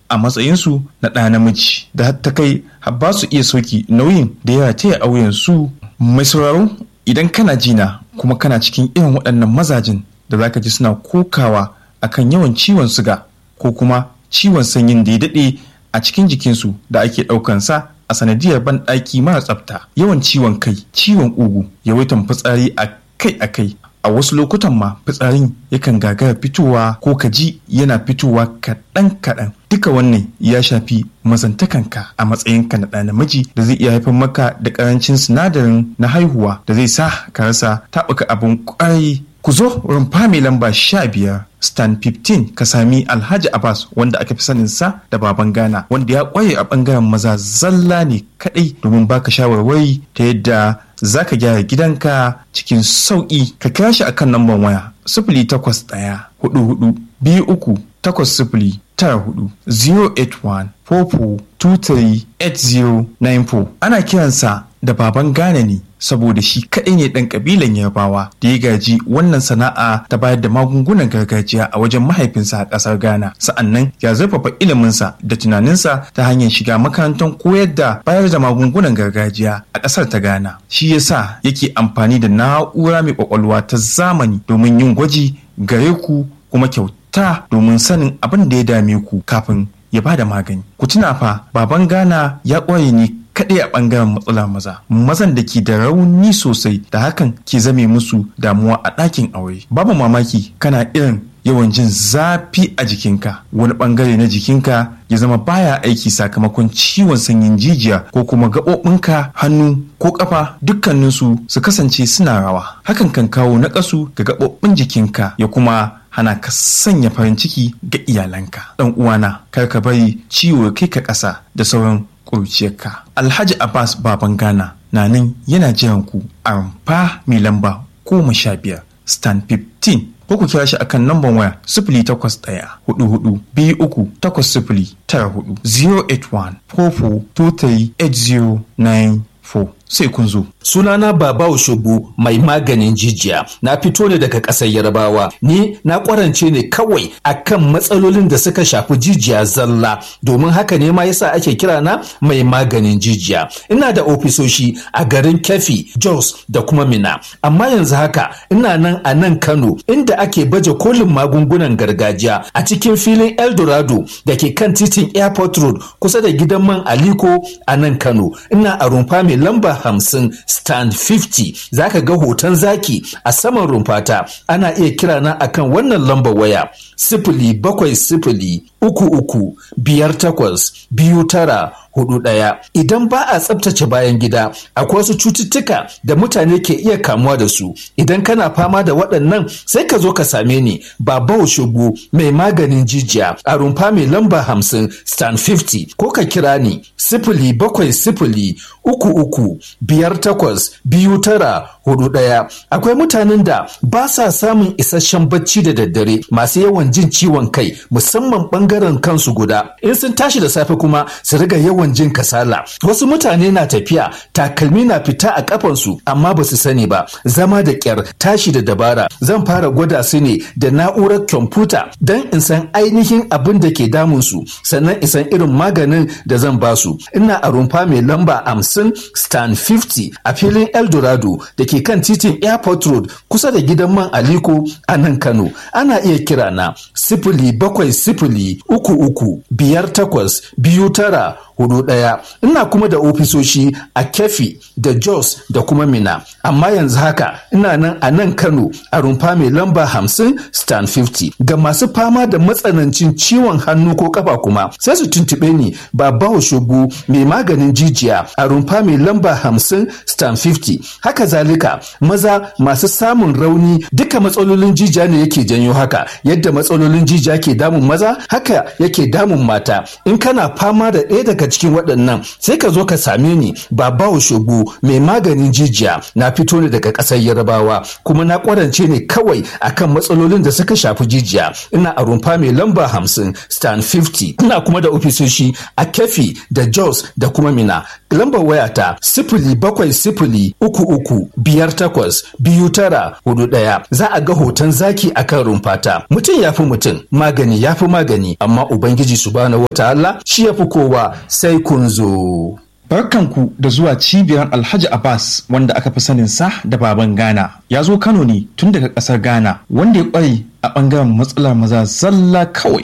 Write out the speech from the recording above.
a matsayinsu na ɗa namiji da ta kai ba su iya soki nauyin da ya taya auyen su mai sauraro idan kana jina kuma kana cikin irin waɗannan mazajin da zaka ji suna kokawa akan yawan ciwon suga ko kuma ciwon sanyin da ya daɗe a cikin jikinsu da ake ɗaukansa a sanadiyar banɗaki mara tsafta yawan ciwon kai ciwon ƙugu yawaitan fitsari a kai a kai a wasu lokutan ma fitsarin yakan gagara fitowa ko ka ji yana fitowa kaɗan kaɗan duka wannan ya shafi mazantakanka a matsayinka na ɗa namiji da zai iya haifar maka da ƙarancin sinadarin na haihuwa da zai sa ka rasa taɓuka abin ƙwarai ku zo rumfa mai lamba sha biyar stan 15 ka sami alhaji abbas wanda aka fi sanin sa da baban ghana wanda ya kwaye a bangaren maza zalla ne kadai domin baka shawarwari ta yadda za ka gyara gidanka cikin sauƙi ka kira shi akan lambar waya sifili takwas ɗaya hudu hudu biyu uku takwas sifili tara hudu 081 44 ana kiransa da baban Ghana ne saboda shi kaɗai ne ɗan ƙabilan Yarbawa da ya gaji wannan sana'a ta bayar da magungunan gargajiya a wajen mahaifinsa a ƙasar Ghana. Sa'annan ya zurfafa iliminsa da tunaninsa ta hanyar shiga makarantar koyar da bayar da magungunan gargajiya a ƙasar ta Ghana. Shi yasa yake amfani da na'ura mai ƙwaƙwalwa ta zamani domin yin gwaji gare ku kuma kyauta domin sanin abin da ya dame ku kafin ya ba da magani. Ku tuna fa baban Ghana ya ƙware ne kaɗai a ɓangaren matsala maza mazan da ke da rauni sosai da hakan ke zame musu damuwa a ɗakin aure babu mamaki kana irin yawan jin zafi a jikinka wani ɓangare na jikinka ya zama baya aiki sakamakon ciwon sanyin jijiya ko kuma gaɓoɓinka hannu ko ƙafa dukkaninsu su kasance suna rawa hakan kan kawo naƙasu ga gaɓoɓin jikinka ya kuma hana ka sanya farin ciki ga iyalanka ɗan uwana kar ka bari ciwo kai ka ƙasa da sauran ƙurciyarka. Alhaji Abbas Baban Ghana na nan yana jiran ku a rumfa mai lamba goma sha biyar stand 15 ko ku kira shi akan namban waya sifili takwas ɗaya hudu hudu biyu uku takwas sifili tara hudu 081 44 23 4 sai kun zo. Sunana Baba Oshobu mai maganin jijiya. Na fito ne daga ƙasar Yarbawa. Ni na ƙwarance ne kawai akan matsalolin da suka shafi jijiya zalla. Domin haka ne ma yasa ake kira na mai maganin jijiya. Ina da ofisoshi a garin Kefi, Jos da kuma Mina. Amma yanzu haka ina nan a nan Kano inda ake baje kolin magungunan gargajiya a cikin filin Eldorado da ke kan titin Airport Road kusa da gidan man Aliko a nan Kano. Ina a rumfa mai lamba hamsin stand 50 zaka ga hoton zaki a saman rumfata ana iya kira na akan wannan lambar waya sifili bakwai sifili uku uku biyar takwas biyu tara hudu ɗaya idan ba a tsabtace bayan gida akwai wasu cututtuka da mutane ke iya kamuwa da su idan kana fama da waɗannan sai ka zo ka same ni baba shugu mai maganin jijiya a rumfa mai lamba hamsin stand 50 ko ka kira ni sifili bakwai sifili uku uku biyar takwas biyu tara hudu ɗaya akwai mutanen da ba sa samun isasshen bacci da daddare masu yawan jin ciwon kai musamman ɓangaren kansu guda in sun tashi da safe kuma su riga yawan jin kasala wasu mutane na tafiya takalmi na fita a kafansu amma ba su sani ba zama da kyar tashi da dabara zan fara gwada su ne da na'urar kwamfuta don in san ainihin abin da ke damun su sannan in san irin maganin da zan ba su ina a rumfa mai lamba hamsin stan 50 a filin eldorado da ke kan titin airport road kusa da gidan man aliko a nan kano ana iya kira na sifili bakwai sifili uku uku biyar takwas biyu tara hudu ɗaya ina kuma da ofisoshi a kefi da jos da kuma mina amma yanzu haka ina nan a nan kano a rumfa mai lamba hamsin stan 50 ga masu fama da matsanancin ciwon hannu ko kafa kuma sai su tuntuɓe ni baba shugu mai maganin jijiya a rumfa mai lamba hamsin stan 50 haka zalika maza masu samun rauni duka matsalolin jijiya ne yake janyo haka yadda matsalolin jijiya ke damun maza haka yake damun mata in kana fama da ɗaya daga cikin waɗannan sai ka zo ka same ni baba shogu mai maganin jijiya na fito ne daga ƙasar yarabawa kuma na ƙwarance ne kawai akan matsalolin da suka shafi jijiya ina a rumfa mai lamba hamsin stan 50 ina kuma da ofisoshi a kefi da jos da kuma mina lambar wayata sifili bakwai sifili uku uku biyar takwas biyu tara hudu ɗaya za a ga hoton zaki akan rumfata mutum ya fi mutum magani ya fi magani ne amma ubangiji subhanahu wataala shi ya fi kowa sai kun zo Barkanku da zuwa cibiyar Alhaji Abbas wanda aka fi sanin sa da baban Ghana. Ya zo Kano ne tun daga ƙasar Ghana wanda ya ƙware a ɓangaren matsalar maza zalla kawai